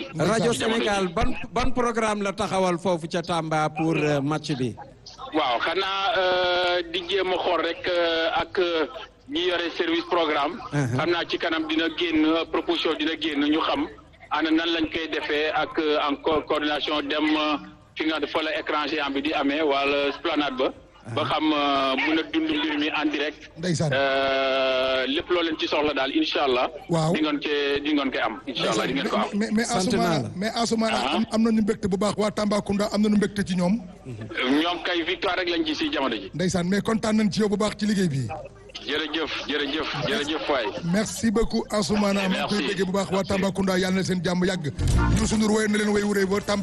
rajo ci jamono ji. Sénégal ban ban programme la taxawal foofu ca Tamba pour euh, match bi. waaw xanaa euh, di jéem a xool rek euh, ak euh, ñi yore service programme. Uh-huh. xam naa ci kanam dina génn euh, proposition dina génn ñu xam ana nan lañ koy defee ak euh, en co- coordination dem euh, fi nga fa la écran géant bi di amee wala esplanade ba. ba xam euh, mun a dund mbir mi en direct. Ndeysaan. Euh, lépp loo leen ci soxla daal incha allah. Waaw. di ngeen cee di ngeen koy am. incha allah di ngeen ko am. mais mais Sant naa Assoumana la. mais Assoumana Ah. am am nañu mbégte bu baax waa Tambacounda am nañu mbégte ci ñoom ñoom kay victoire rek lañ ci si jamono ji. ndeysaan mais kontaan nañ ci yow bu baax ci liggéey bi jërëjëf jërëjëf jërëjëf waay. merci beaucoup Assoumana maa ngi koy Merci. déggee bu baax waa Tambacounda yàlla na seen jàmm yàgg Youssou Ndour woy na leen woy wuree ba Tamba